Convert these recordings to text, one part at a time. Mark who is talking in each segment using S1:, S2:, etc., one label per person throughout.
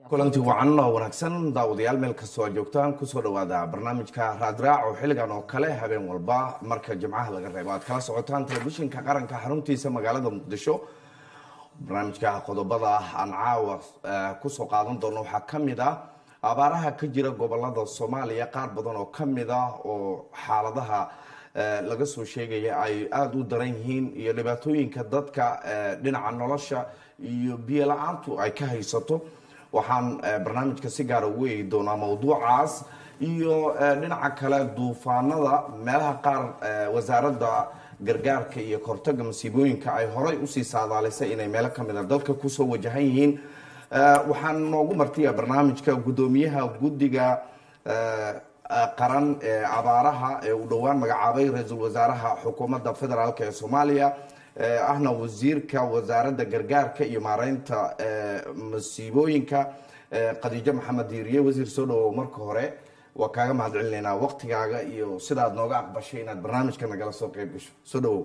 S1: kulanti wacan oo wanaagsan daawadayaal meel kastoo aad joogtaan kusoo dhawaada barnaamijka raadraac oo xilligan oo kale habeen walba marka jimcaha laga reebo aad kala socotaan telefishinka qaranka xaruntiisa magaalada muqdisho barnaamijka qodobada aan caawa kusoo qaadan doono waxaa ka mid ah abaaraha ka jira gobolada soomaaliya qaar badan oo ka mid ah oo xaaladaha laga soo sheegaya ay aada u daran yihiin iyo dhibaatooyinka dadka dhinaca nolosha iyo biyo la-aantu ay ka haysato waxaan barnaamijka si gaara ugu eegi doonaa mawduucaas iyo dhinaca kale duufaanada meelaha qaar wasaaradda gargaarka iyo kortaga masiibooyinka ay horay usii saadaalisay inay meelo kamid a dalka kusoo wajahan yihiin waxaan noogu martiya barnaamijka guddoomiyaha guddiga qaran ee abaaraha ee uu dhowaan magacaabay ra-iisul wasaaraha xukuumadda federaalk ee soomaaliya ahna wasiirka wasaaradda gargaarka iyo maareynta masiibooyinka khadiijo maxamed diiriye wasiir soo dhawow marka hore waa kaaga mahad celinaynaa waqtigaaga iyo sidaad nooga aqbashay inaad barnaamijka nagala soo qeyb gasho soo dhawow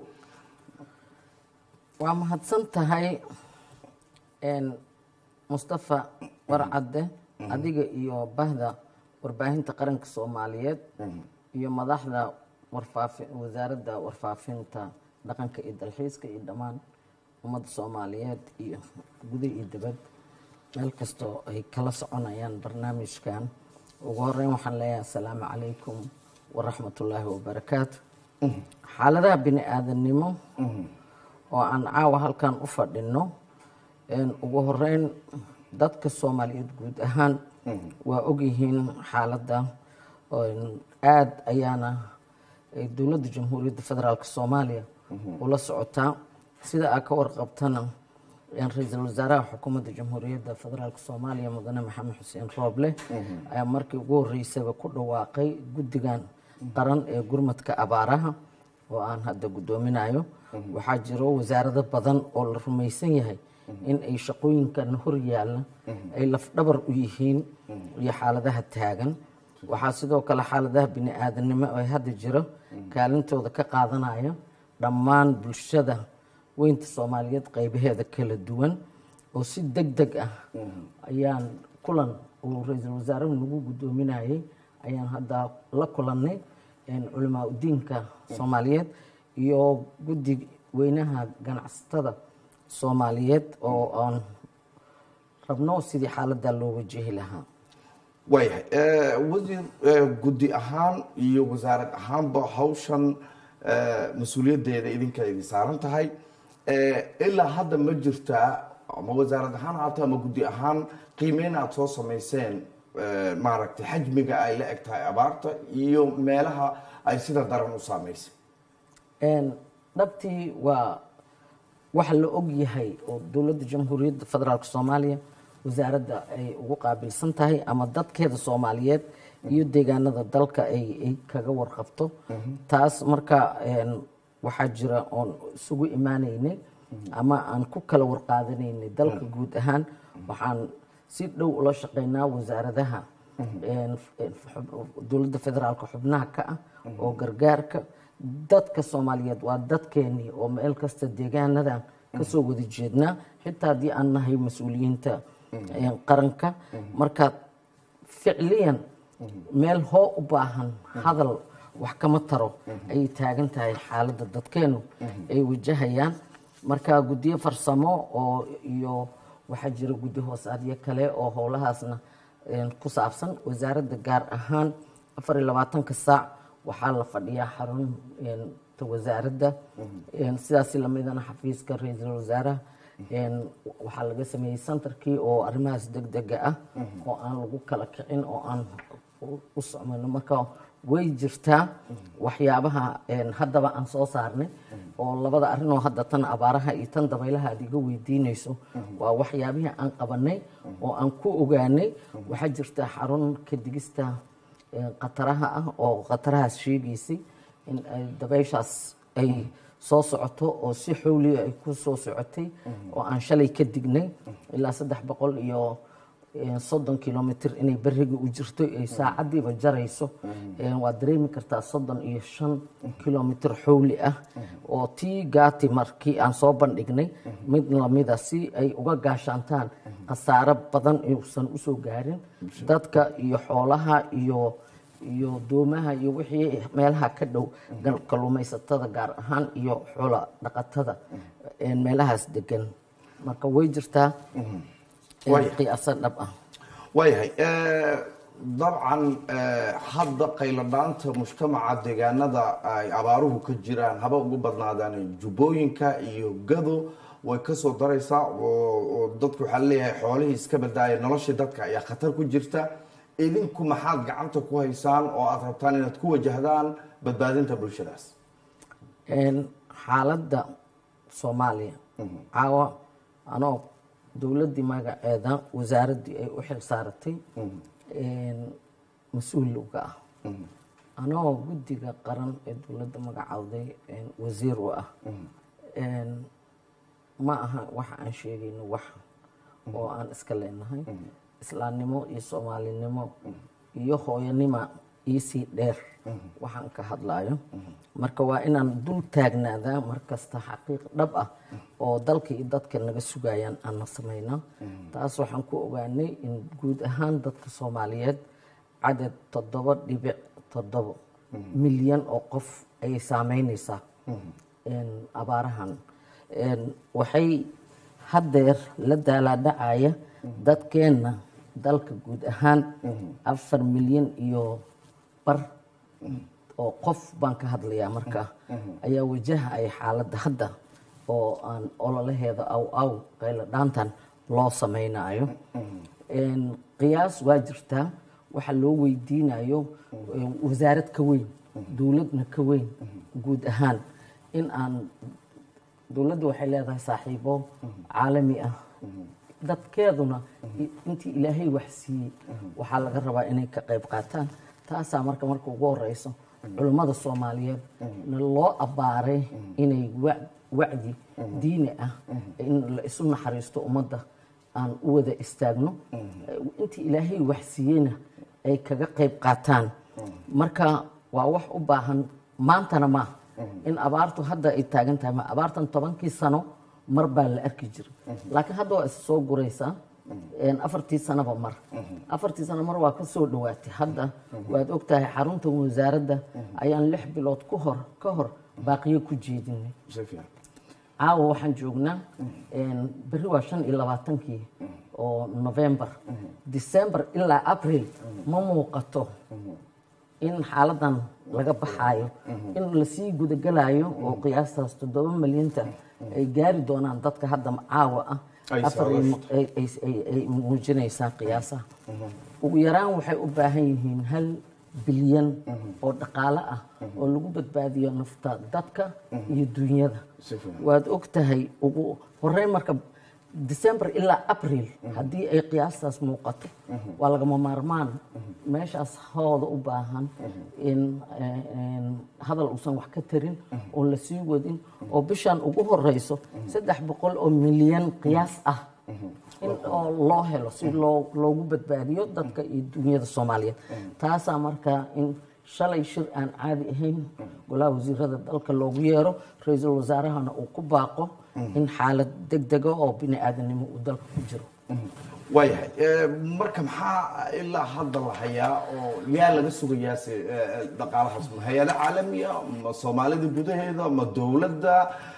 S2: waa mahadsan tahay mustafa warcadde adiga iyo bahda warbaahinta qaranka soomaaliyeed iyo madaxda warfaafi wasaaradda warfaafinta dhaqanka iyo dalxiiska iyo dhammaan ummadda soomaaliyeed iyo guda iyo dibad meel kastoo ay kala soconayaan barnaamijkan ugu horeyn waxaan leeyahay asalaamu calaykum waraxmatullaahi wabarakaatu xaaladaha bini aadamnimo oo aan caawa halkan u fadhino ugu horeyn dadka soomaaliyeed guud ahaan waa ogyihiin xaaladda aada ayaana dowladda jamhuuriyadda federaalk soomaaliya ula socotaa sida aa ka warqabtana ra-iisul wasaaraha xukuumadda jamhuuriyadda federaalk soomaaliya mudane maxamed xuseen rooble ayaa markii ugu horeysaba ku dhawaaqay guddigan qaran ee gurmadka abaaraha oo aan hadda guddoominayo waxaa jiro wasaarado badan oo la rumaysan yahay in ay shaqooyinkan hor yaalla ay lafdhabar u yihiin iyo xaaladaha taagan waxaa sidoo kale xaaladaha bini aadamnimo ee hadda jiro kaalintooda ka qaadanaya dhammaan bulshada weynta soomaaliyeed qaybaheeda kala duwan oo si deg deg ah ayaan kulan uu ra-iisul wasaaruhu nagu guddoominayay ayaan hadda la kulannay culimaa udiinka soomaaliyeed iyo guddi weynaha ganacsatada soomaaliyeed oo aan rabno sidii xaaladdaa loo wajahi lahaa
S1: waayahay wasiir guddi ahaan iyo wasaarad ahaanba hawshan mas-uuliyaddeeda idinka idin saaran tahay ilaa hadda ma jirtaa ama wasaarad ahaan haato ama guddi ahaan qiimeyn aada soo samayseen maaragtay xajmiga ay la eg tahay abaarta iyo meelaha ay sida daran u saameysay
S2: dhabtii waa waxa la og yahay oo dowladda jamhuuriyadda federaalk soomaaliya wasaaradda ay ugu qaabilsan tahay ama dadkeeda soomaaliyeed iyo deegaanada dalka ay kaga warqabto taas marka waxaa jira oon isugu imaanaynay ama aan ku kala warqaadanaynay dalka guud ahaan waxaan si dhow ula shaqeynaa wasaaradaha dowladda federaalka xubnaha ka ah oo gargaarka dadka soomaaliyeed waa dadkeenii oo meel kasta deegaanadan kasoo wada jeednaa xitaa haddii aan nahay mas-uuliyiinta qaranka marka ficliyan meel hoo u baahan hadal wax kama taro ayay taagan tahay xaaladda dadkeenu ay wajahayaan marka guddiyo farsamo oo iyo waxaa jira guddi hoosaadyo kale oo howlahaasna ku saabsan wasaaradda gaar ahaan afar iyo labaatanka saac waxaa la fadhiyaa xarunta wasaaradda sidaasi lamidana xafiiska ra-iisul wasaaraha waxaa laga sameeyey centerkii oo arrimahaas deg dega ah oo aan lagu kala kicin oo aan u socmayno marka way jirtaa waxyaabaha haddaba aan soo saarnay oo labada arrin oo hadda tan abaaraha iyo tan dabaylaha aad iga weydiinayso waa waxyaabihii aan qabanay oo aan ku ogaanay waxaa jirta xarun ka digista khataraha ah oo khatarahaas sheegaysay in ay dabayshaas ay soo socoto oo si xowliya ay ku soo socotay oo aan shalay ka dignay ilaa saddex boqol iyo soddon kilomitr inay beriga u jirto ay saacadiiba jarayso waad dareemi kartaa soddon iyo shan kilomitr xowli ah oo tii gaati markii aan soo bandhignay mid lamida si ay uga gaashaantaan khasaaro badan uusan usoo gaarin dadka iyo xoolaha iyo iyo doomaha iyo wixii meelaha ka dhow gal- kalluumaysatada gaar ahaan iyo xoola dhaqatada een meelahaas degan marka way jirtaa een
S1: Way-
S2: qiyaasa dhab ah
S1: waayahay eh, dabcan eh, hadda qayladhaanta mujtamaca deegaanada ay abaaruhu ka jiraan haba ugu badnaadaan jubbooyinka iyo gado way kasoo daraysaa oo oo dadku waxaa leeyahay xoolihii iska badaaya noloshii dadka ayaa khatar ku jirta idinku maxaad gacanta ku haysaan oo aad rabtaan inaad ku wajahdaan badbaadinta bulshadaas
S2: een xaaladda soomaaliya caawa anoo dowladdii magaceeda wasaaraddii ay u xil saaratay een mas-uulowga ah anoo guddiga qaran ee dowladda magacawday een wasiir u ah een ma aha waxa aan sheegayno wax oo aan iska leenahay islaamnimo iyo soomaalinimo iyo hooyanima iisii dheer waxaan ka hadlayo marka waa inaan dul taagnaadaa markasta xaqiiq dhab ah oo dalka iyo dadka naga sugayaan aanna samayna taas waxaan ku ogaanay in guud ahaan dadka soomaaliyeed cadad toddoba dhibic toddobo milyan oo qof ayay saameynaysaa een abaarahan een waxay haddeer la daalaadhacaya dadkeenna dalka guud ahaan afar milyan iyo bar oo qof baan ka hadlayaa marka ayaa wajahaya xaaladda hadda oo aan ololaheeda aw aw qaylo dhaantan loo samaynayo een qiyaas waa jirtaa waxa loo weydiinayo een wasaarad ka weyn dowladna ka weyn guud ahaan in aan dowladdu waxay leedahay saaxiibo caalami ah dadkeeduna i- intii ilaahay wax siiyey waxaa laga rabaa inay ka qayb qaataan taasaa marka marka ugu horeyso culummada soomaaliyeed na loo abbaaray inay wa- wacdi diini ah in la isu naxariisto ummadda aan u wada istaagno intii ilaahay wax siiyeyna ay kaga qayb qaataan marka waa wax u baahan maantana ma in abaartu hadda ay taagan tahay ma abaartan tobankii sano mar baa la arki jiray laakiin hadda waa is soo guraysaa een afartii sanaba mar afartii sano mar waa ka soo dhawaatay hadda waad ogtahay xarunta wasaaradda ayaan lix bilood ku hor ka hor baaqiyo ku jeedinay
S1: si fiican
S2: caawa waxaan joognaa een berri waa shan iyo labaatankii oo november december ilaa april ma muuqato in xaaladan laga baxaayo in lasii gudagalayo oo qiyaastaas toddoba milyanta ay gaari doonaan dadka hadda caawa ah
S1: Ay
S2: afar iyo-
S1: saadaashto.
S2: ay- ay- ay- ay muujinaysaa qiyaasaha ugu yaraan waxay u baahan yihiin hal bilyan oo dhaqaale ah oo lagu badbaadiyo nafta dadka iyo dunyada
S1: Si fiican.
S2: waad og tahay ugu horeyn marka december ilaa april haddii ay qiyaastaas muuqato waa lagama maarmaan meeshaas hooda u baahan in in hadal uusan wax ka tarin oo la sii wadin oo bishan ugu horeyso saddex boqol oo milyan qiyaas ah in oo loo helo si loo loogu badbaadiyo dadka iyo dunyada soomaaliyeed taasaa markaa in shalay shir aan caadi ahayn golaha wasiirada dalka loogu yeero ra-iisul wasaarahana uu ku baaqo in xaalad degdega oo bini aadanimo uu dalka ku jiro
S1: waayahay Eh, marka maxaa ilaa hadda la hayaa oo yaa laga sugayaa se eh, dhaqaalahaas ma hay-ado caalamiya ma soomaalida gudaheeda ma dowladda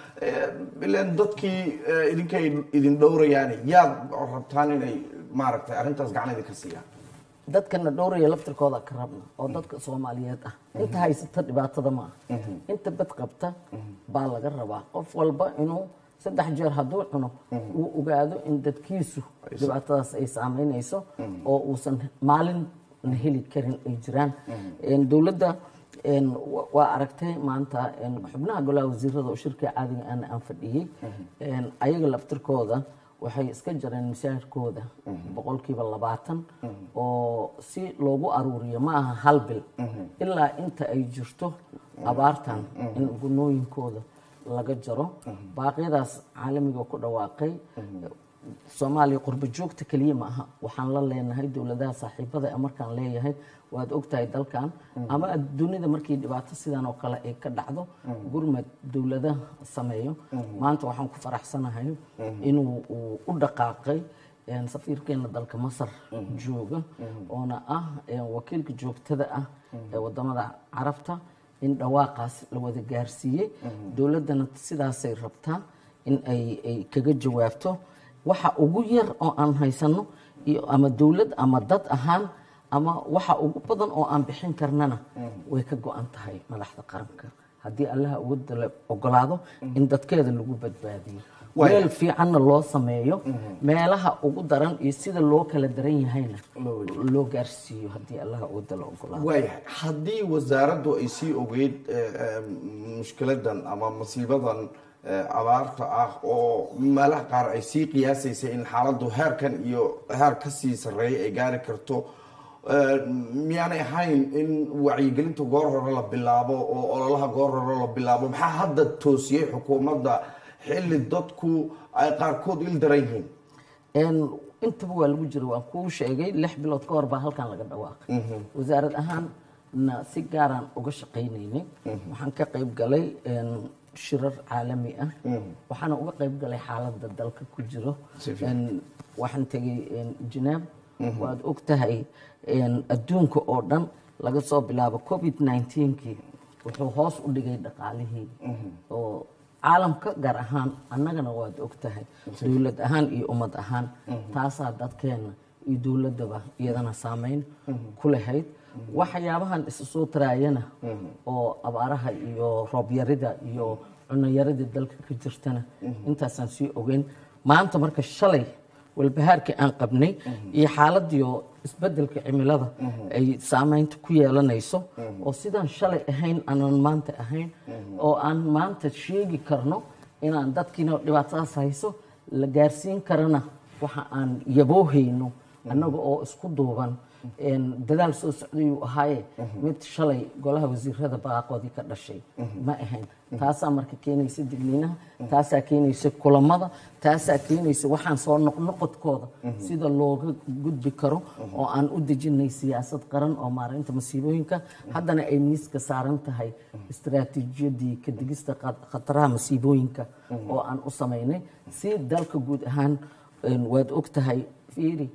S1: Eh, ileen dadkii eh, idinkay idin dhowrayaan yaad rabtaan inay maaragtay arrintaas gacan idinka siiyaan
S2: dadkana dhowraya laftirkooda ka rabna oo dadka soomaaliyeed ah inta haysata dhibaatada ma aha inta bad qabta baa laga rabaa qof walba inuu saddex jeer hadduu cuno uu ogaado in dadkiisu dhibaatadaas ay saameynayso oo uusan maalin la heli karin ay jiraan Een, dowladda een, wa- waa aragtay maanta een, xubnaha golaha wasiirada oo shirka caadiga aan aan fadhiyey een, ayaga laftirkooda waxay iska jareen mishaarkooda boqolkiiba labaatan oo si loogu aruuriyo ma aha hal bil ilaa inta ay jirto abaartan in gunooyinkooda laga jaro baaqyadaas caalamiga ku dhawaaqay soomaaliya qurbo joogta keliya ma aha waxaan la leenahay dowladaha saaxiibada ee markaan leeyahay waad ogtahay dalkan ama dunida markii dhibaato sidan oo kale ay ka dhacdo gurmad dowladaha sameeyo maanta waxaan ku faraxsanahay inuu uu u dhaqaaqay een, safiirkeena dalka masar jooga oona ah een, wakiilka joogtada ah ee wadamada carabta in dhawaaqaas la wada gaarsiiyey dowladdana sidaasay rabtaa in ay ay kaga jawaabto waxa ugu yar oo aan haysano iyo ama dowlad ama dad ahaan ama waxa ugu badan oo aan bixin karnana way ka go-an tahay madaxda qaranka haddii allaha ugu dala ogolaado in dadkeeda lagu badbaadiyo
S1: Waaya.
S2: meel fiicanna loo sameeyo meelaha ugu daran iyo sida loo kala daran yahayna loo gaarsiiyo haddii allaha ugu dala ogolaado
S1: waayahay haddii wasaaraddu ay sii ogeyd eh, eh, mushkiladan ama masiibadan eh, abaarta ah oo meelaha qaar ay sii qiyaasaysay in xaaladdu heerkan iyo heer ka sii sarreeya ay gaari karto eh, miyaanay ahayn in wacyigelinta goor hore la bilaabo oo ololaha goor hore la bilaabo maxaa hadda toosiyey xukuumadda xilli dadku ay qaarkood il daran yihiin
S2: Een, intaba waa lagu jira waan kuu sheegay lix bilood ka hor baa halkan laga dhawaaqay wasaarad ahaan na si gaaraan uga shaqaynaynay waxaan ka qayb galay een, shirar caalami ah waxaana uga qayb galay xaaladda dalka ku jiro
S1: Si fiican.
S2: Een, waxaan tegay een, Geneva waad og tahay een, adduunka oo dhan laga soo bilaabo covid 19kii wuxuu hoos u dhigay dhaqaalihii oo caalamka gaar ahaan annagana waad og tahay dowlad ahaan iyo ummad ahaan taasaa dadkeena iyo dowladaba iyadana saameyn ku lahayd waxyaabahan isu soo taraayana oo abaaraha iyo roobyarida iyo cunayarida dalka ka jirtana intaasaan sii ogeyn maanta marka shalay walbahaarkii aan qabnay iyo xaaladiio isbedelka cimilada ay saameynta ku yeelanayso oo sidaan shalay ahayn aanan maanta ahayn oo aan maanta sheegi karno inaan dadkiina dhibaatadaas hayso la gaarsiin karana waxa aan yaboohayno annaga oo isku duuban een, dadaal soo socdayuu ahaaye mid shalay golaha wasiirada baaqoodii ka dhashay ma ahayn taasaa marka keenaysa digniinaha taasaa keenaysa kulamada taasaa keenaysa waxaan soo noqnoqodkooda sida looga gudbi karo oo aan u dejinay siyaasad qaran oo maareynta masiibooyinka haddana ay miiska saaran tahay istaraatiijiyadii ka digista khat- khataraha masiibooyinka oo aan u samaynay si dalka guud ahaan een, waad og tahay fiiri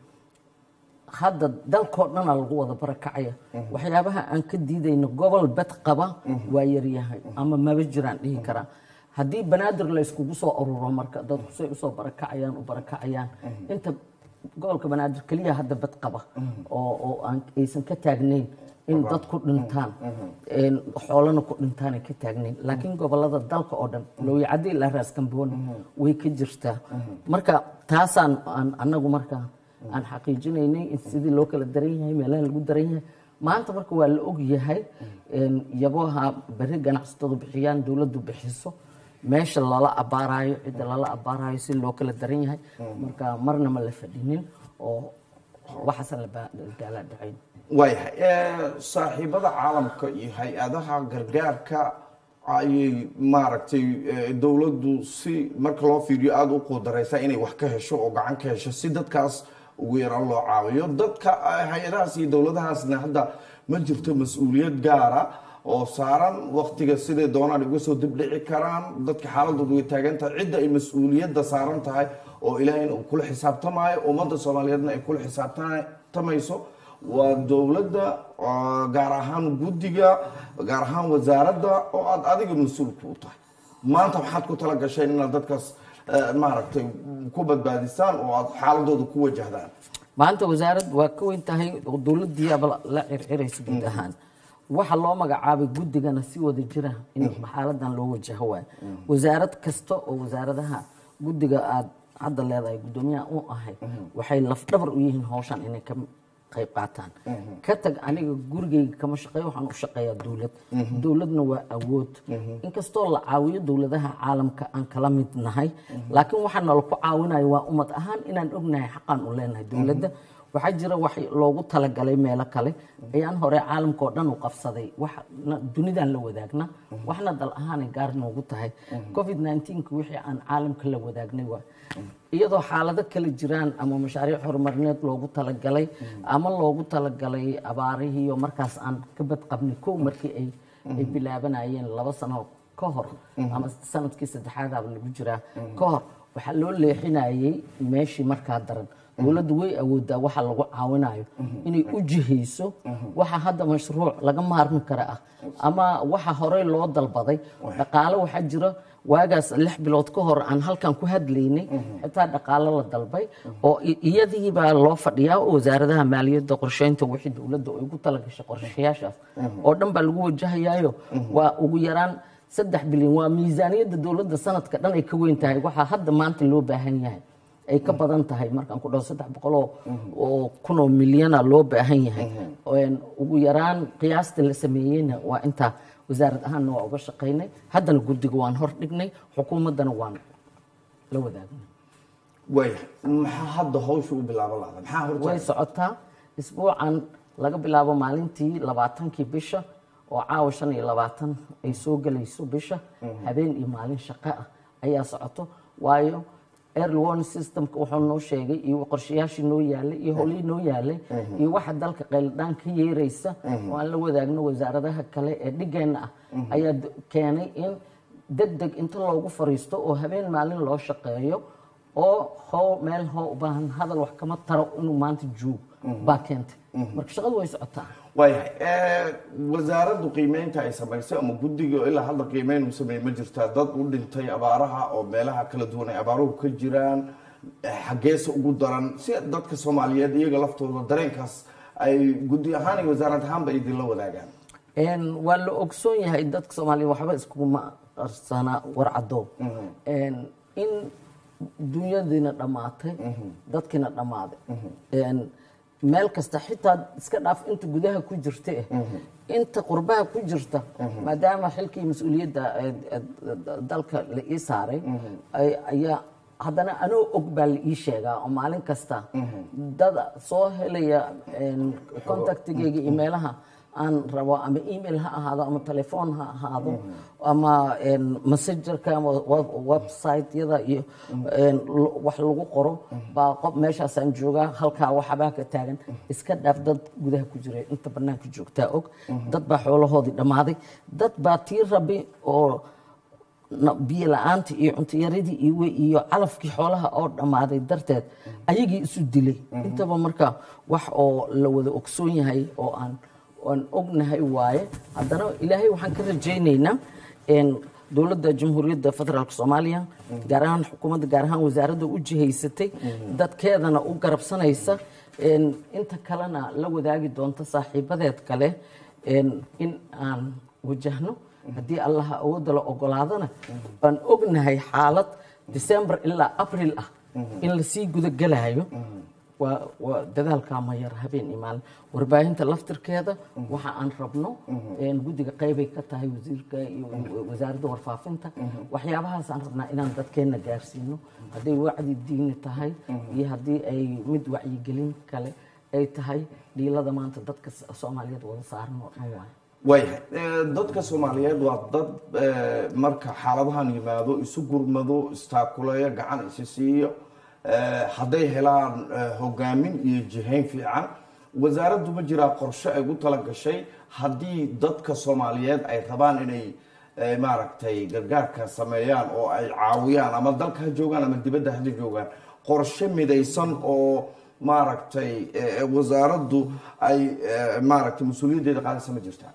S2: hadda dalkoo dhana lagu wada barakacaya waxyaabaha aan ka diidayno gobol bed qaba waa yaryahay ama maba jiraan dhihi karaa haddii banaadir la iskugu soo ururo marka dadku say usoo barakacayaan u barakacayaan inta gobolka banaadir keliya hadda bed qaba oo oo aan aysan ka taagnayn in dad ku dhintaan een, xoolana ku dhintaanay ka taagnayn laakiin gobolada dalka oo dhan looyacadii ilaa raaskambooni way ka jirtaa marka taasaan aan annagu marka aan xaqiijinaynay in sidii loo kala daran yahay meelaha lagu daran yahay maanta marka waa la og yahay een, yaboha berri ganacsatadu bixiyaan dowladdu bixiso meesha lala abaarayo cidda lala abaarayo si loo kala daran yahay marka marna ma la fadhinin oo waxaasan la ba- gaala dhacayn
S1: waayahay Eh, saaxiibada caalamka iyo hay-adaha gargaarka ayay maaragtay eh, dowladdu si marka loo fiiriyo aada u quudareysaa inay wax ka hesho oo gacan ka hesho si dadkaas ugu yaraan loo caawiyo dadka eh, hay-adahaas iyo dowladahaasna hadda ma jirto mas-uuliyad gaara oo saaran waktiga siday doonaan uga soo dibdhici karaan dadka xaaladoodu way taagan tahay cidda ay mas-uuliyadda saaran tahay oo ilaahayna uu kula xisaabtamaayo ummadda soomaaliyeedna ay kula xisaabtamayso waa dowladda oo gaar ahaan guddiga gaar ahaan wasaaradda oo aada adiga mas-uulka u tahay maanta waxaad ku tala gasheen inaad dadkaas eh, maaragtay ku badbaadisaan oo aada xaaladooda ku wajahdaan
S2: maanta wasaarad waa ka weyn tahay oo dowladiiaba la circiraysa guud ahaan waxa loo magacaabay guddigana si wada jira in xaaladan loo wajaho waay wasaarad kasta oo wasaaradaha guddiga aad hadda leedahay guddoomiyaha u ahay waxay lafdhabar u yihiin hawshan inay ka qayb qaataan ka tag aniga gurigayga kama shaqeeyo waxaan u shaqeeyaa dowlad dowladna waa awood inkastoo la caawiyo dowladaha caalamka aan kala mid nahay laakiin waxaa nala ku caawinayo waa ummad ahaan inaan ognahay xaqaan u leenahay dowladda waxaa jira wax loogu talagalay meelo kale ayaan hore caalamka oo dhan u qabsaday wax dunidaan la wadaagna waxna dal ahaanay gaar noogu tahay covid 19 wixii aan caalamka la wadaagnay waa iyadoo xaalado kala jiraan ama mashaariic horumarineed loogu talagalay ama loogu talagalay abaarihii oo markaas aan ka badqabnay kow markii ay ay bilaabanayeen laba sano ka hor ama sanadkii saddexaadaba lagu jiraa ka hor waxaa loo leexinayay meeshii markaa daran dowladdu way awoodaa waxa lagu caawinayo inay u jihayso waxa hadda mashruuc laga maarmi kara ah ama waxa horey loo dalbaday dhaqaale waxaa jira waagaas lix bilood ka hor aan halkan ku hadlaynay xitaa dhaqaale la dalbay oo i- iyadii baa loo fadhiyaa oo wasaaradaha maaliyadda qorsheynta wixii dowladda ay ugu talagashay qorshayaashaas oo dhan baa lagu wajahayaayo waa ugu yaraan saddex bilyan waa miisaaniyadda dowladda sanadka dhan ay ka weyn tahay waxaa hadda maanta loo baahan yahay ay ka badan tahay markaan ku dhaho saddex boqoloo oo kun oo milyana loo baahan yahay Een, ugu yaraan qiyaasta la sameeyeyna waa intaa wasaarad ahaanna waa uga shaqaynay haddana guddiga waan hor dhignay xukuumaddana waan la wadaagnay
S1: waaya maxaa hadda hawsha u bilaaban lahda maxaa
S2: way
S1: horta
S2: socotaa isbuucan laga bilaabo maalintii labaatankii bisha oo caawa shan iyo labaatan ay soo gelayso bisha habeen iyo maalin shaqo ah ayaa socoto waayo early warning systemka wuxuu noo sheegay iyo qorshayaashii noo yaalay iyo howlihii noo yaalay iyo waxa dalka qayldhaan ka yeeraysa oo aan la wadaagno wasaaradaha kale ee dhigeenna ah ayaa d- keenay in deg deg inta loogu fariisto oo habeen maalin loo shaqeeyo oo how meel hoo u baahan hadal wax kama taro inuu maanta joogo baa keentay marka shaqadu way socotaa
S1: waayahay Eh, wasaaraddu qiimeynta ay samaysay ama guddiga ilaa hadda qiimeyn uu sameeyey ma jirtaa dad u dhintay abaaraha oo meelaha kala duwan ay abaaruhu ka jiraan eh, xaggeesa ugu daran si dadka soomaaliyeed iyaga laftooda dareenkaas ay guddi ahaan iyo wasaarad ahaanba idinla wadaagaan
S2: Een, waa la ogsoon yahay dadka soomaaliya waxba iskuguma qarsana warcado Een, in dunyadiina dhammaatay dadkiina dhammaaday Een, meel kasta xitaa iska dhaaf inta gudaha ku jirta eh inta qurbaha ku jirta maadaama xilkii mas-uuliyadda eh, eh, dalka la ii saaray ay- ayaa haddana anoo og baa la ii sheegaa oo maalin kasta dad soo helaya een, contactigeyga iyo meelaha aan rabo ama email ha ahaado ama telefoon ha ahaado ama een, messengerka ama web- website-yada iyo een, l- wax lagu qoro baa qof meeshaasaan joogaa halkaa waxbaa ka taagan iska dhaaf dad gudaha ku jira inta banaanka joogtaa og dad baa xoolahoodii dhammaaday dad baa tii rabi oo na- biyo la-aanta iyo cuntoyaradii iyo we- iyo calafkii xoolaha oo dhammaaday darteed ayagii isu dilay intaba marka wax oo la wada ogsoon yahay oo aan aan ognahay waaye haddana ilaahay waxaan ka rajaynaynaa een, dowladda jamhuuriyadda federaalk soomaaliya gaar ahaan xukuumadda gaar ahaan wasaaradda u jihaysatay dadkeedana u garabsanaysa een, inta kalena la wadaagi doonta saaxiibadeed kale een, in aan wajahno haddii allaha awoodda la ogolaadana aan ognahay xaalad december ilaa april ah in lasii gudagelayo waa waa dadaalkaa ma yar habeen iyo maalin warbaahinta laftirkeeda waxa aan rabno een, guddiga qaybay ka tahay wasiirka iyo wasaaradda warfaafinta waxyaabahaas aan rabnaa inaan dadkeenna gaarsiino hadday wacdi diini tahay iyo haddii ay mid wacyigelin kale ay tahay dhiilada maanta dadka soomaaliyeed wada saaran oo dhan waayo
S1: waayahay Eh, dadka soomaaliyeed waa dad eh, marka xaaladahan yimaado isu gurmado istaakuleeyo gacan isi siiyo Eh, hadday helaan eh, hogaamin iyo jihayn fiican wasaaraddu ma jiraa qorshe ay ugu tala gashay haddii dadka soomaaliyeed ay rabaan inay eh, maaragtay gargaarka sameeyaan oo ay caawiyaan ama dalka ha joogaan ama dibadda ha joogaan qorshe midaysan oo maaragtay eh, wasaaraddu ay eh, maaragtay mas-uuliyaddeeda qaadaysa ma jirtaa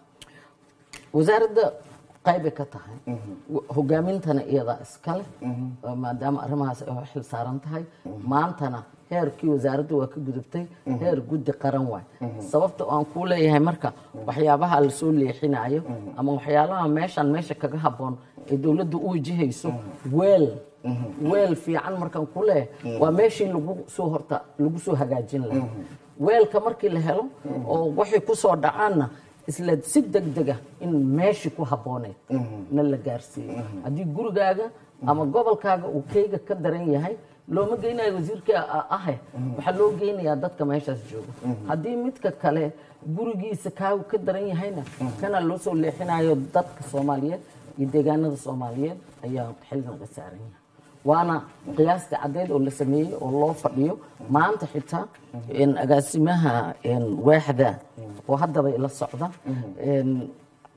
S2: wasaaradda qaybay ka tahay hogaamintana iyadaa iskale maadaama arrimahaas ay xil saaran tahay maantana heerkii wasaaradda waa ka gudubtay heer guddi qaran waay sababta aan kuu leeyahay marka waxyaabaha lasoo leexinayo ama waxyaalaha meeshaan meesha kaga habboon ee dowladda u wajahayso weel weel fiican markaan ku leeyahay waa meeshii lagu soo horta lagu soo hagaajin lahaa weelka markii la helo oo waxay ku soo dhacaanna isla si degdega in meeshii ku habbooneyd na la gaarsiiyo haddii gurigaaga ama gobolkaaga uu keyga ka daran yahay looma geynayo wasiirka a- ahe waxaa loo geynayaa dadka meeshaas jooga haddii midka kale gurigiisa kaagu ka daran yahayna kana loo soo leexinayo dadka soomaaliyeed iyo deegaanada soomaaliyeed ayaa xilgan ka saaran yahay waana qiyaastii caddeyd oo la sameeyey oo loo fadhiyo maanta xitaa een, agaasimaha een, waaxda oo haddaba ila socda een,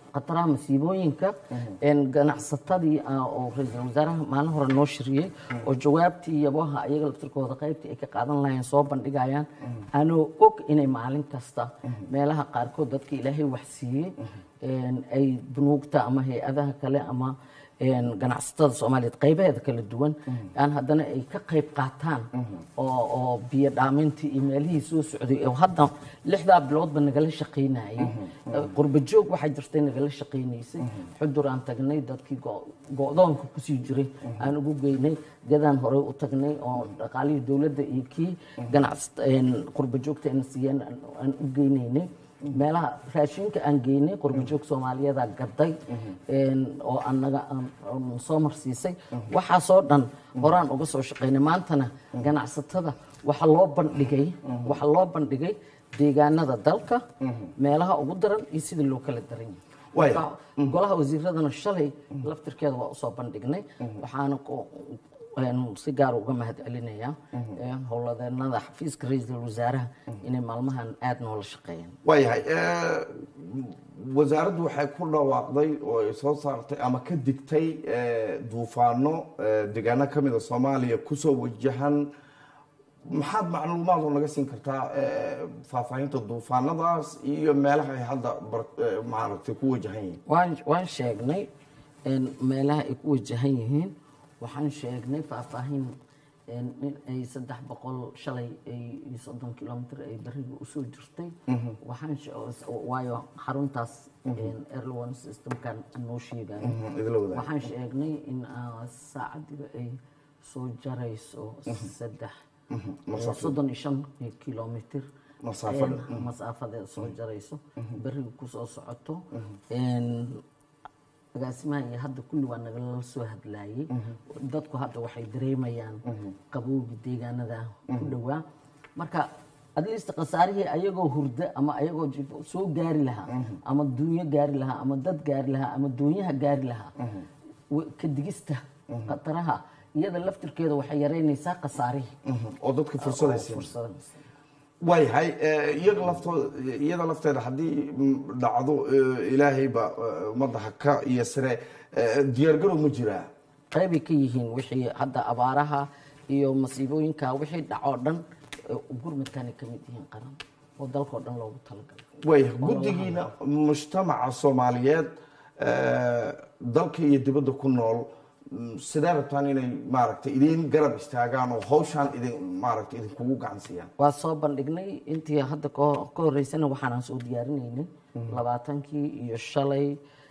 S2: khataraha masiibooyinka ganacsatadii oo ra-iisul wasaaraha maalin hore noo shiriyey oo jawaabtii yabaha iyaga laftirkooda qaybtii ay ka qaadan lahayeen soo bandhigayaan anoo og inay maalin kasta meelaha qaarkood dadka ilaahay wax siiyey ay bunuugta ama hay-adaha kale ama ganacsatada soomaaliyeed qaybaheeda kala duwan aan haddana ay ka qayb qaataan oo oo biyo dhaamintii iyo meelihii soo socday oo hadda lixdaa biloodba nagala shaqaynayay qurba joog waxaa jirtay nagala shaqaynaysay xudur aan tagnay dadkii go-doonka kusii jiray aan ugu geynay gadaan horey u tagnay oo dhaqaalihii dowladda iyo kii ganacs qurba joogta ayna siiyeen aan u geynaynay meelaha raashinka aan geynay qurbajoog soomaaliyeeda gaday oo anaga soo marsiisay waxaasoo dhan horaan uga soo shaqaynay maantana ganacsatada waxaa loo bandhigay waxaa loo bandhigay deegaanada dalka meelaha ugu daran iyo sidii loo kala daran yahay golaha wasiiradana shalay laftirkeeda waa usoo bandhignay waxaana si gaar uga mahad celinayaa howladeenada xafiiska ra-iisul wasaaraha inay maalmahan aada noola shaqeeyaan
S1: waayahay wasaaraddu waxay ku dhawaaqday oo ay soo saartay ama ka digtay duufaano deegaano ka mida soomaaliya kusoo wajahan maxaad macluumaad oo naga siin kartaa faahfaahinta duufaanadaas iyo meelaha ay hadda maaragtay ku wajahan yihiin
S2: waan waan sheegnay meelaha ay ku wajahan yihiin waxaan sheegnay faahfaahin in ay saddex boqol shalay iyo soddon kilomitr ay beriga usoo jirtay waxaan waayo xaruntaas airlone systemkan noo sheegayo waxaan sheegnay in saacadiiba ay soo jarayso saddex soddon iyo shan kilomitr masaafadeeda soo jarayso beriga kusoo socoto agaasimaha iyo hadda kulli waa nagala soo hadlaayey dadku hadda waxay dareemayaan qabowgi deegaanada ku dhowaa marka atleast khasaarihii ayagoo hurda ama ayagoo jifo soo gaari lahaa ama duunyo gaari lahaa ama dad gaari lahaa ama doonyaha gaari lahaa ka digista khataraha iyada laftirkeeda waxay yaraynaysaa khasaarihii
S1: oo dadka fursadaysa waayahay iyaga laftooda iyada lafteeda haddii dhacdo ilaahayba ummadda haka iyo sare diyaargarow ma jiraa
S2: qaybay ka yihiin wixii hadda abaaraha iyo masiibooyinka wixii dhacoo dhan gurmadkanay ka mid yihiin qaran oo dalkao dhan loogu talagalay
S1: waaya guddigiina mujtamaca soomaaliyeed dalka iyo dibadda ku nool sidee rabtaan inay maaragtay idin garab istaagaan oo hawshaan idin maaragtay idinkugu gacan siiyaan
S2: waa soo bandhignay intii hadda ka horeysana waxaanaan soo diyaarinaynay labaatankii iyo shalay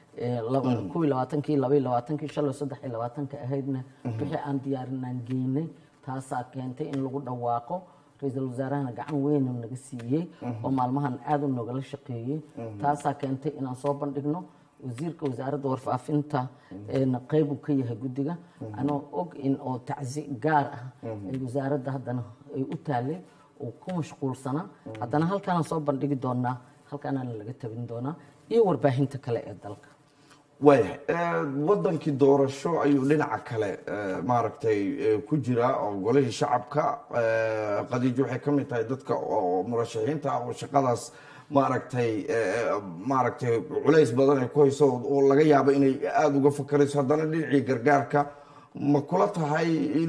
S2: kuwii labaatankii labaiy labaatankii shalay saddex iyo labaatanka ahaydna wixii aan diyaarinaan geynay taasaa keentay in lagu dhawaaqo ra-iisul wasaarahana gacan weynu naga siiyey oo maalmahan aada u nogala shaqeeyey taasaa keentay inaan soo bandhigno wasiirka wasaaradda warfaafinta qayb uu ka yahay guddiga anoo og in oo tacsi gaar ah ay wasaaradda haddana ay u taalay oo ku mashquulsanaa haddana halkaanaan soo bandhigi doonaa halkaanaana laga tabin doonaa iyo warbaahinta kale ee dalka
S1: waayahay wadankii doorasho ayuu dhinaca kale maaragtay ku jiraa oo golihii shacabka qadiijo waxay ka mid tahay dadka oo murashaxiinta ah oo shaqadaas maaragtay maaragtay culays badan ay ku hayso oo laga yaabo inay aada uga fakarayso haddana dhinacii gargaarka ma kula tahay in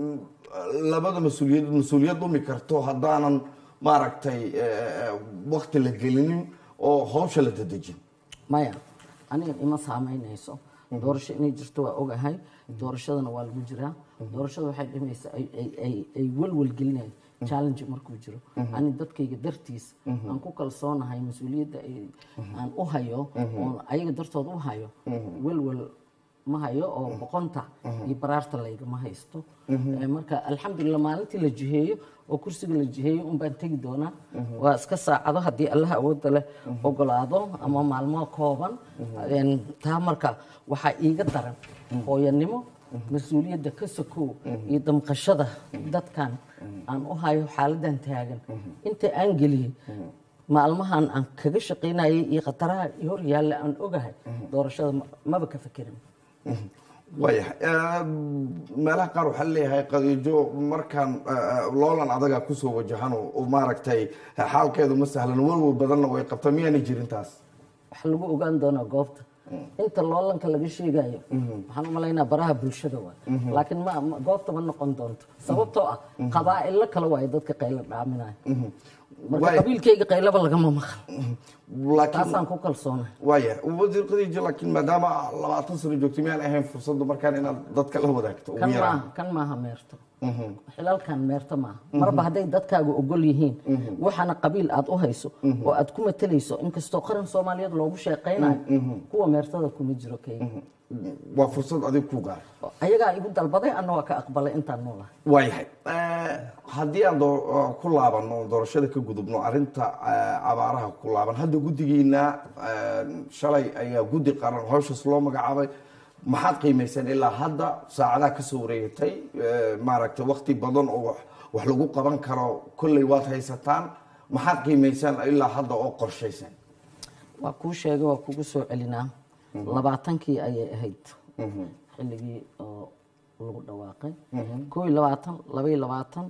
S1: labada mas-uuliyad mas-uuliyad dhumi karto haddaanan maaragtay wakti la gelinin oo hawsha la dadejin
S2: maya aniga ima saameynayso doorasho inay jirto waa ogahay doorashadana waa lagu jiraa doorashada waxay dhimaysa ay welwel gelinaya challenge markuu jiro ani dadkayga dartiis aan ku kalsoonahay mas-uuliyadda aan u hayo oon ayaga dartood u hayo welwel ma hayo oo boqonta iyo baraarta laygama haysto marka alxamdulilah maalintii la jiheeyo oo kursiga la jiheeyo un baan tegi doonaa waa iska saacado haddii allah awoodda leh ogolaado ama maalmo kooban taa marka waxaa iiga daran hooyanimo mas-uuliyadda ka sokow iyo damqashada dadkan aan u hayo xaaladan taagan inta aan geliyey maalmahan aan kaga shaqaynayay iyo khataraha hor yaalla aan ogahay doorashada maba ka fekerin
S1: waayahay meelaha qaar waxaa leeyahay qadiijo markaan loolan adaga kusoo wajahan oo maaragtay xaalkeedu ma sahlan walwal badanna way qabta miyaanay jirin taas
S2: waxa lagu ogaan doonaa goobta inta loolanka laga sheegayo waxaan u malaynaa baraha bulshada waay laakiin ma ma- goobta ma noqon doonto sababtoo ah qabaa'ilo kale waayo dadka qaylo dhaaminaya marka
S1: Waay.
S2: qabiilkayga qaylaba lagama maqal
S1: laakiin
S2: taasaan ku kalsoonay
S1: waaya wasiir khadiija laakiin maadaama labaatan sano joogtay miyaan ahayn fursaddu markaan inaad dadka la wadaagto ugu
S2: kan
S1: yaraan
S2: maaha kan maaha meerto xilalkan meerto maaha marba hadday dadkaaga ogol yihiin waxaana qabiil aad u hayso oo aad ku matalayso inkastoo qaran soomaaliyeed loogu sheeqaynayo kuwa meertada kuma jiro kayga
S1: waa fursad adiga ku gaar
S2: ayagaa igu dalbaday anna waa ka aqbalay intaan noolahay
S1: waayahay Eh, haddii aan doo- eh, ku laabano doorashada ka gudubno arrinta eh, abaaraha ku laaban hadda guddigiina eh, shalay ayaa guddi qaran howshaas loo magacaabay maxaad qiimayseen ilaa hadda saacadaha kasoo wareegatay eh, maaragtay wakti badan oo wax- wax lagu qaban karo kolley waad haysataan maxaad qiimayseen ilaa hadda oo qorshaysan
S2: waa kuu sheegay waa kugu soo celinaa labaatankii ayay ahayd xilligii oo lagu dhawaaqay koo iyo labaatan laba iyo labaatan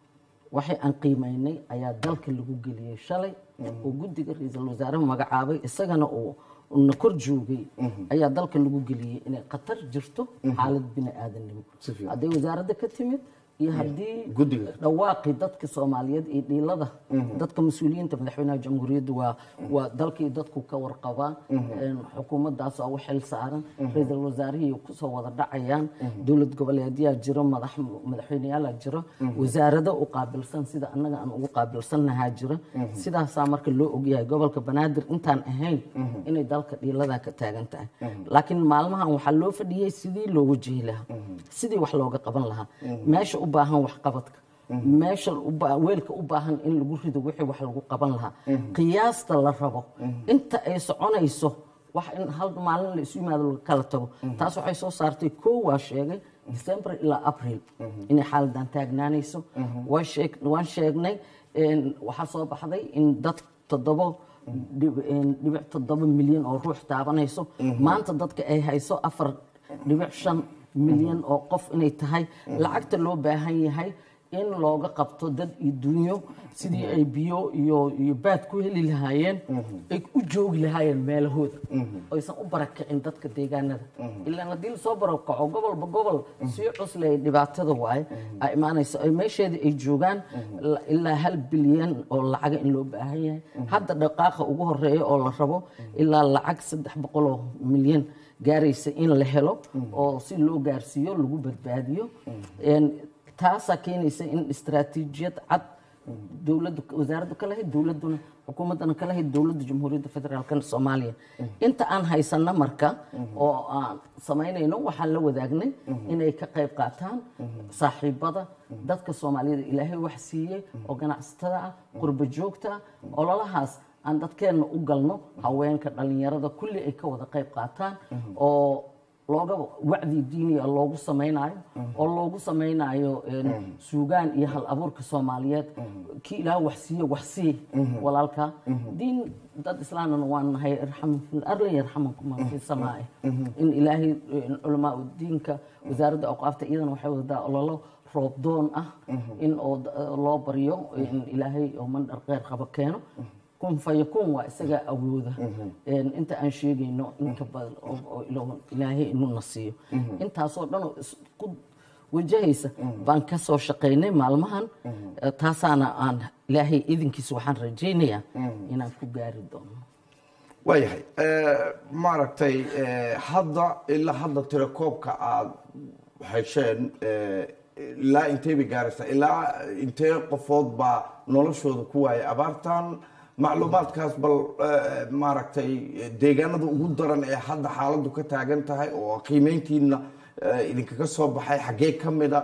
S2: waxay aan qiimaynay ayaa dalka lagu geliyey shalay oo guddiga ra-iisul wasaaraha magacaabay isagana uu na kor joogay ayaa dalka lagu geliyey inay khatar jirto xaalad bini aadamnimo
S1: Si fiican.
S2: hadday wasaaradda ka timid iyo haddii
S1: Guddiga.
S2: dhawaaqii dadka soomaaliyeed iyo dhiilada dadka mas-uuliyiinta madaxweynaha jamhuuriyadda waa waa dalkii dadku ka warqabaa Een, xukuumaddaas waa u xil saaran ra-iisul wasaarihii kusoo wada dhacayaan dowlad goboleedyaa jiro madax madaxweyneyaala jiro wasaarado u qaabilsan sida annaga aan ugu qaabilsannahaa jiro sidaasaa marka loo ogyahay gobolka banaadir intaan ahayn inay dalka dhiiladaa ka taagan tahay laakiin maalmahan waxaa loo fadhiyey sidii loo wajihi lahaa sidii wax looga qaban lahaa meesha u baahan waxqabadka meesha u ba- weelka u baahan in lagu rido wixii wax lagu qaban lahaa qiyaasta la rabo inta ay soconayso wax in hal maalin la isu yimaado laga kala tago taas waxay soo saartay koo waa sheegay december ilaa april inay xaaladan taagnaanayso waa sheeg- waan sheegnay een, waxaa soo baxday in dad toddobo dhib- een, dhibic toddoba milyan oo ruux taabanayso maanta dadka ay hayso afar dhibic shan milyan oo qof inay tahay lacagta loo baahan yahay in looga qabto dad iyo dunyo sidii ay biyo iyo iyo baad ku heli lahaayeen ay u joogi lahaayeen meelahooda aysan u barakicin dadka deegaanada ilaan haddii lasoo barakaco gobolba gobol sii cusley dhibaatada waaye ay imaanayso ay meesheedii ay joogaan la- ilaa hal bilyan oo lacaga in loo baahan yahay hadda dhaqaaqa ugu horeeya oo la rabo ilaa lacag saddex boqol oo milyan gaaraysa in la helo oo si loo gaarsiiyo lagu badbaadiyo Een, taasaa keenaysa in istaraatiijiyad cad dowladdu wasaaraddu ka lahayd dowladduna xukuumaddana ka lahayd dowladda jamhuuriyadda federaalka soomaaliya inta aan haysana marka oo aan samaynayno waxaan la wadaagnay inay ka qayb qaataan saaxiibada dadka soomaaliyada ilaahay wax siiyey oo ganacsatada ah qurba joogta ah ololahaas aan dadkeenna u galno haweenka dhalinyarada kulli ay ka wada qayb qaataan oo looga wacdi diiniya loogu samaynayo oo loogu samaynayo een, suugaan iyo hal abuurka soomaaliyeed kii ilaah wax siiye wax sii walaalka diin dad islaamna waan nahay irxam fil arli yarxamakum man fi samaa'i in ilaahay een, culamaa diinka wasaaradda awqaafta iyadana waxay wadataa ololo roob doon ah in oo d- loo baryo in ilaahay oo mandhar kheyr qaba keeno kun fayakun waa isagaa awooda Een, inta aan sheegayno inka badan oo- oo ilo- ilaahay inuuna siiyo intaasoo dhan oo isku wajahaysa baan ka soo shaqaynay maalmahan Eh, taasaana aan ilaahay idinkiisa waxaan rajaynayaa inaan ku gaari doono
S1: waayahay Eh, maaragtay eh, hadda ilaa hadda tirakoobka aad hesheen eh, ilaa intee bay gaaraysaa ilaa intee qofood baa noloshooda ku waayay abaartan macluumaadkaas bal eh, maaragtay deegaanada ugu daran ee hadda xaaladdu ka taagan tahay oo qiimeyntiina eh, idinkaga soo baxay xaggee ka mida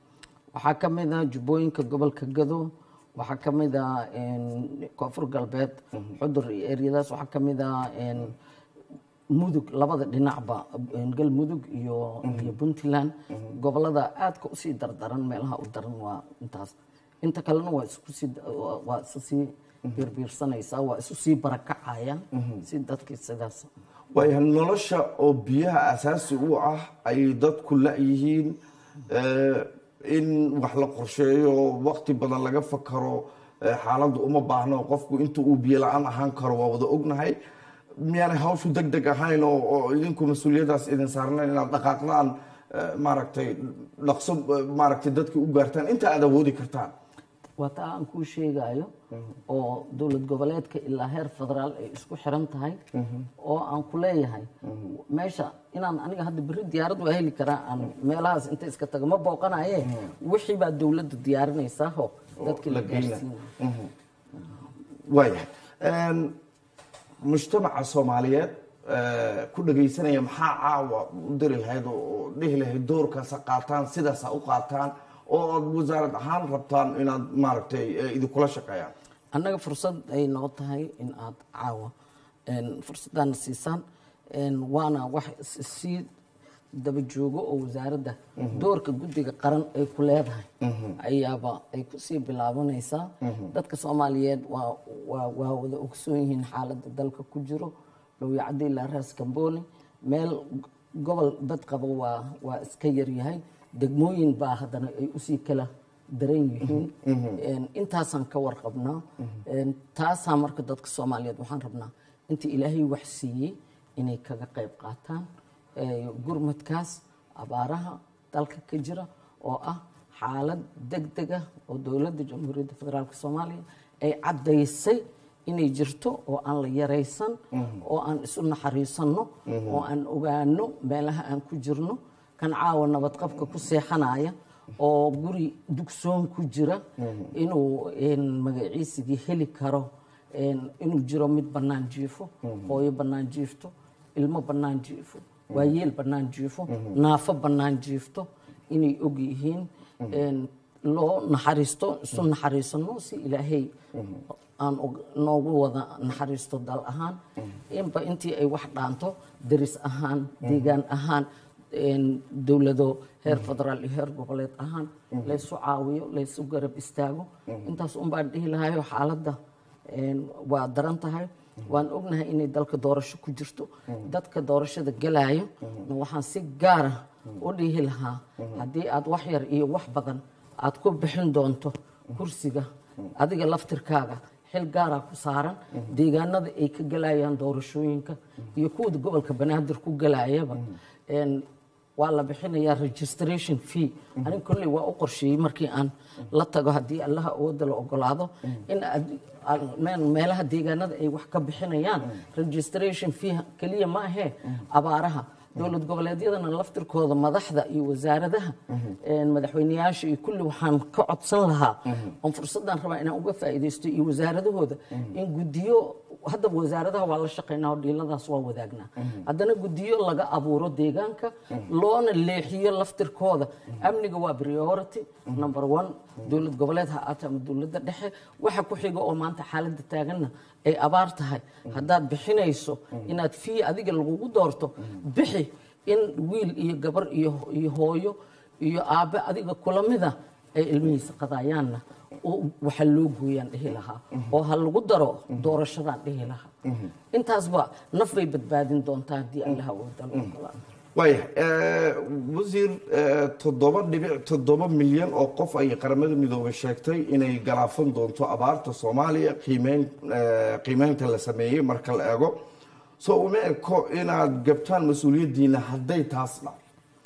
S2: waxaa ka mid ah jubbooyinka gobolka gado waxaa ka mid ah een, koonfur galbeed xudur iyo eryadaas waxaa ka mid ah een, mudug labada dhinacba een, galmudug iyo iyo puntland gobolada aadka usii dardaran meelaha u daran waa intaas inta kalena waa isku sii waa- waa isu sii biirbiirsanaysaa waa isu sii barakacaya si dadkii sidaas
S1: waayahay nolosha oo biyaha asaasi u ah ay dadku la-yihiin eh, in wax la qorsheeyo waqti badan laga fakaro eh, xaaladdu uma baahno qofku inta uu biyo la-aan ahaan karo waa wada ognahay miyaanay hawshu deg deg ahayn oo oo idinku mas-uuliyadaas idin saarnayn inaad dhaqaaqdaan eh, maaragtay dhaqso eh, maaragtay dadka u gaartaan inta aad awoodi kartaan
S2: waa taa aan kuu sheegayo oo dowlad goboleedka ilaa heer federaal ay isku xiran tahay oo aan ku leeyahay meesha inaan aniga hadda berri diyaarad waa heli karaa aan meelahaas inta iska tago ma booqanaye wixii baa dowladda diyaarinaysaa oo dadkii la
S1: la geyna.
S2: gaarsiinaya
S1: waayahay Een, mujtamaca soomaaliyeed eh, ku dhagaysanaya maxaa caawa u diri lahayd oo oo dhihi lahayd doorkaasa qaataan sidaasa u qaataan oo aad wasaarad ahaan rabtaan inaad maaragtay eh, idinkula shaqeeyaan
S2: annaga fursad ay noo tahay in aad caawa een, fursaddaana siisaan een, waana wax is- sii daba joogo oo wasaaradda doorka guddiga qaran ay ku leedahay ayaaba ay kusii bilaabanaysaa dadka soomaaliyeed waa waa waa wada ogsoon yihiin xaaladda dalka ku jiro lowyacdi ilaa raas kambooni meel gobol bad qabo waa waa iska yaryahay degmooyin baa haddana ay usii kala daran yihiin Een, intaasaan ka warqabnaa Een, taasaa marka dadka soomaaliyeed waxaan rabnaa inta ilaahay wax siiyey inay kaga qayb qaataan Ee, gurmadkaas abaaraha dalka ka jira oo ah xaalad degdeg ah oo dowladda jamhuuriyadda federaalk soomaaliya ay caddaysay inay jirto oo aan la yaraysan oo aan isu naxariisanno oo aan ogaano meelaha aan ku jirno kan caawa nabadqabka ku seexanaya oo guri dugsoon ku jira inuu een, magaciisigii heli karo een, inuu jiro mid bannaan jiifo hooyo bannaan jiifto ilmo bannaan jiifo waayeel bannaan jiifo naafo bannaan jiifto inay og yihiin een, loo naxariisto isu naxariisano si ilaahay aan og- noogu wada naxariisto dal ahaan inba intii ay wax dhaanto deris ahaan deegaan ahaan een, dowlado heer federaal iyo heer goboleed ahaan laysu caawiyo laysu garab istaago intaas un baan dhihi lahayo xaaladda een, waa daran tahay waan ognahay inay dalka doorasho ku jirto dadka doorashada gelaayo na waxaan si gaara u dhihi lahaa haddii aad wax yar iyo wax badan aad ku bixin doonto kursiga adiga laftirkaaga xil gaaraa ku saaran deegaanada ay ka gelayaan doorashooyinka iyo kuwada gobolka banaadir ku gelayaba Een, waa la bixinayaa registration fee anig kolley waa u qorsheeyey markii aan la tago haddii allaha awoodda la ogolaado in aad- aan- meel- meelaha deegaanada ay wax ka bixinayaan registration fee keliya ma ahee abaaraha dowlad goboleedyadana laftirkooda madaxda iyo wasaaradaha een, madaxweyneyaasha iyo kulli waxaan ka codsan lahaa oon fursaddan rabaa inaan uga faa'iidaysto iyo wasaaradahooda in guddiyo haddaba wasaaradaha waa la shaqaynaa oo dhiiladaas waa wadaagnaa haddana guddiyo laga abuuro deegaanka loona leexiyo laftirkooda amniga waa priority number one dowlad goboleed ha aata ama dowladda dhexe waxa ku xiga oo maanta xaaladda taaganna ay abaar tahay haddaad bixinayso inaad fii adiga lagugu doorto bixi in wiil iyo gabar iyo iyo hooyo iyo aabbe adiga kula mida ay ilmihiisa qadayaanna oo waxa loo gooyaan dhihi lahaa oo ha lagu daro doorashadaan dhihi lahaa intaasba naf bay badbaadin doontaa haddii allaha wada la ogolaado
S1: waayahay Eh, wasiir eh, toddoba dhibic toddoba milyan oo qof ay qaramada midoobay sheegtay inay galaafan doonto abaarta soomaaliya qiimeyn eh, qiimeynta la sameeyey marka la eego so uma eko inaad gabtaan mas-uuliyaddiina hadday taas dhac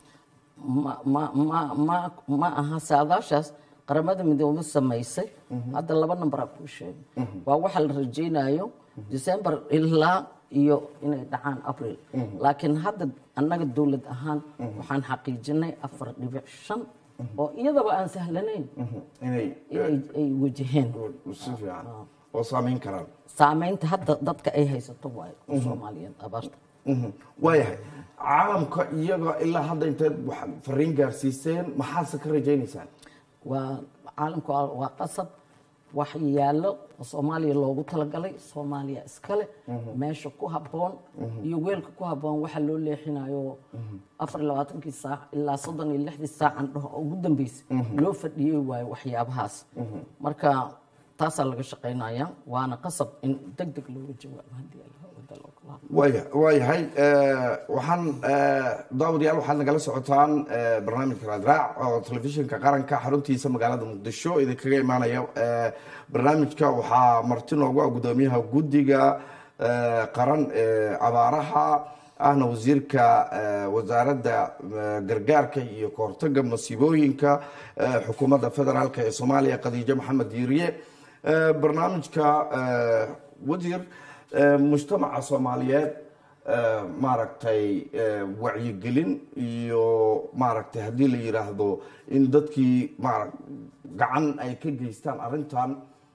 S2: ma ma ma ma ma aha saadaashaas qaramada midoobe samaysay hadda laba namberaa kuu sheegay waa waxa la rajaynayo december ilaa iyo inay dhacaan april laakiin hadda annaga dowlad ahaan waxaan xaqiijinay afar dhibic shan oo iyadaba aan sahlanayn
S1: inay
S2: inay ay wajaheen
S1: si fiican oo saameyn karaan
S2: saameynta hadda dadka ay haysato waayo oo soomaaliyeed abaarta
S1: Mhm. waayahay caalamka iyaga ilaa hadda inteed wax fariin gaarsiiseen maxaadse ka rajaynaysaan
S2: waa caalamka waa- waa qasab wax yaallo oo soomaaliya loogu talagalay soomaaliya iskale meesha ku habboon iyo weelka ku habboon waxa loo leexinayo afar iyo labaatankii saac ilaa soddon iyo lixdii saacan dhaho oo ugu dambeysay loo fadhiyey waayo waxyaabahaas marka taasaa laga shaqaynaya waana qasab in deg deg looga jawaabo haddii alla wada la ogolaado
S1: waaya waayahay Eh, waxaan eh, daawadayaal waxaad nagala socotaan eh, barnaamijka raadraac oo telefishinka qaranka xaruntiisa magaalada muqdisho idinkaga imaanaya Eh, barnaamijka waxaa marti noogu ah gudoomiyaha guddiga eh, qaran ee abaaraha ahna wasiirka eh, wasaaradda eh, gargaarka iyo kahortaga masiibooyinka eh, xukuumadda federaalk ee soomaaliya khadiijo maxamed diiriye Eh, barnaamijka eh, wasiir eh, mujtamaca soomaaliyeed eh, maaragtay eh, wacyigelin iyo maaragtay haddii la yidhaahdo in dadkii maara gacan ay ka geystaan arrintan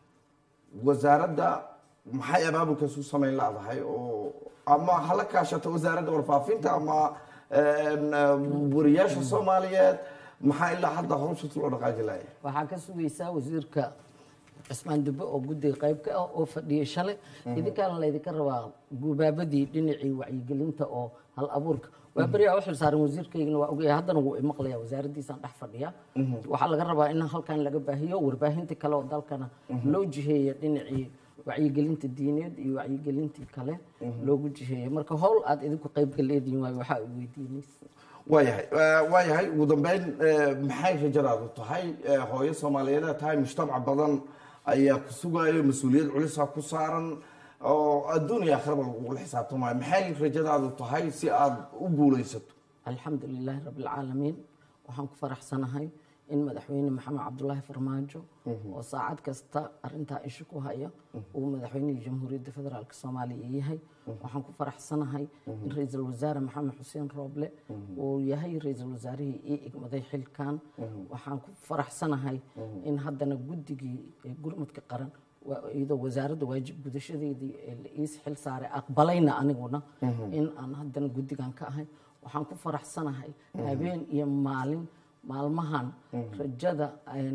S1: wasaaradda maxay abaabulkaas u samayn laadahay oo ama hala kaashata wasaaradda warfaafinta ama een, eh, wariyaasha soomaaliyeed maxaa ilaa hadda hawshaas loo dhaqaaji laaya
S2: waxaa ka sugaysaa wasiirka cismaan dube oo guddiga qayb ka ah oo fadhiyay shalay idinkaana laydinka rabaa gubaabadii dhinacii wacyigelinta oo hal abuurka waa beriyaa u xilsaaran wasiirkaygana waa ogaya haddana wuu imaqlaya wasaaraddiisaan dhex fadhiya waxaa laga rabaa in halkan laga baahiyo warbaahintii kale oo dalkana loo jiheeya dhinacii wacyigelinta diineed iyo wacyigelintii kale loogu jiheeya marka howl aad idinku qaybka leedihin waayo waxaa i weydiinaysa
S1: waayahay waayahay ugu dambeyn eh, maxay rajadaadu tahay Eh, hooyo soomaaliyeed tahay mujtamac badan ayaa ku sugayo mas-uuliyad culisa ku saaran oo adduun iyo aakhiraba lagugula xisaabtamayo maxay rajadaadu tahay si aad u guulaysato
S2: alxamdu lilaahi rabi alcaalamiin waxaan ku faraxsanahay in madaxweyne maxamed cabdulaahi farmaajo oo saacad kasta arintaa isha ku haya uu madaxweynihii jamhuuriyadda federaalk soomaaliya yahay waxaan ku faraxsanahay in ra-iisul wasaare maxamed xuseen rooble uu yahay ra-iisul wasaarihii ii igmaday xilkan waxaan ku faraxsanahay in haddana guddigii ee gurmudka qaran waa- iyadoo wasaaradda waajib gudashadeedii ee la iis xil saaray aqbalayna aniguna in aan haddana guddigan ka ahay waxaan ku faraxsanahay habeen iyo maalin maalmahan rajada een,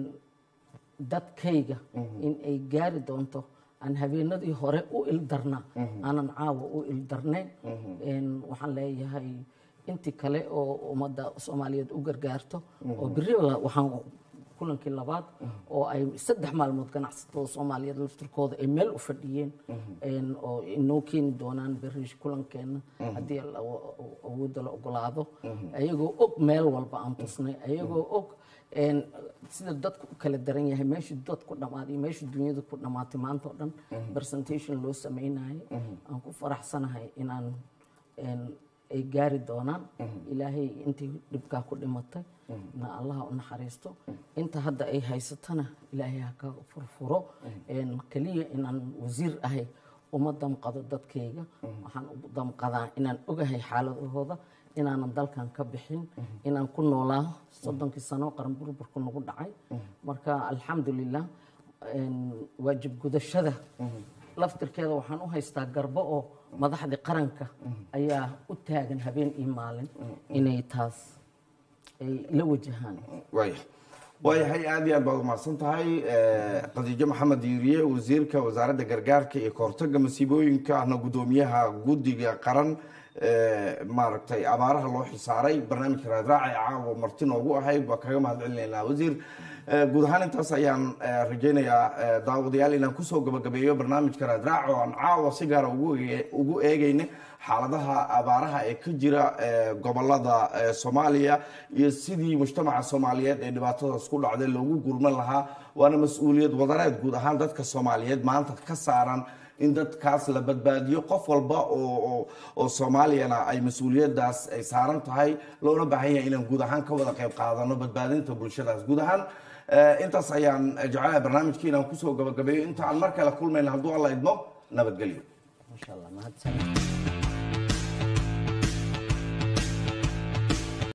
S2: dadkayga in ay gaari doonto aan habeenadii hore u ildarna aanan caawa u ildarnayn Een, waxaan leeyahay intii kale oo ummadda soomaaliyeed u gargaarto oo beri la- waxaan kulankii labaad oo ay saddex maalmood ganacsatada soomaaliyeed laftirkooda ay meel u fadhiyeen een, oo inoo keeni doonaan beri kulankeena haddii la- awoodda la ogolaado ayagoo og meel walba aan tusnay ayagoo og een, sida dadku u kala daran yahay meeshii dadku dhammaaday iyo meeshii dunyada ku dhammaatay maanta oo dhan presentation loo samaynayo aan ku faraxsanahay inaan een, ay gaari doonaan ilaahay intii dhibkaa ku dhimatay na allaha u naxariisto inta hadda ay haysatana ilaahay ha ka furfuro Een, keliya inaan wasiir ahay uma damqado dadkayga waxaan u damqadaa inaan ogahay xaaladahooda inaanan dalkan ka bixin inaan ku noolaa soddonkii sano qaran burburku nagu dhacay marka alxamdulilah een, waajib gudashada laftirkeeda waxaan u haystaa garbo oo madaxdii qaranka ayaa u taagan habeen iyo maalin inay taas ay la wajahaan
S1: waaya waayahay aad iyo aad baad umahadsan tahay Eh, khadiijo maxamed diiriye wasiirka wasaaradda gargaarka iyo kahortaga masiibooyinka ahna guddoomiyaha guddiga qaran eh, maaragtay abaaraha loo xisaaray barnaamijka raadraaca ee caawa marti noogu ahayd waa kaga mahad celinaynaa wasiir Eh, guud ahaan intaas ayaan eh, rajaynayaa eh, daawadayaal inaan kusoo gabagabeeyo barnaamijka raadraac oo aan caawa si gaara ugu eege- ugu eegayna xaaladaha abaaraha ee ka jira eh, gobolada eh, soomaaliya iyo sidii mujtamaca soomaaliyeed ee dhibaatadaas ku dhacday loogu gurman lahaa waana mas-uuliyad wadareed guud ahaan dadka soomaaliyeed maanta ka saaran in dadkaas la badbaadiyo qof walba oo oo- oo soomaaliyana ay mas-uuliyadaas ay saaran tahay loona baahan yahay inaan guud ahaan ka wada qayb qaadano badbaadinta bulshadaas guud ahaan eh, intaas ayaan jecelahay barnaamijkii inaan kusoo gabagabeeyo inta aan mar kale kulmayna hadduu alla idmo nabadgelyo
S2: maasha allah mahadsan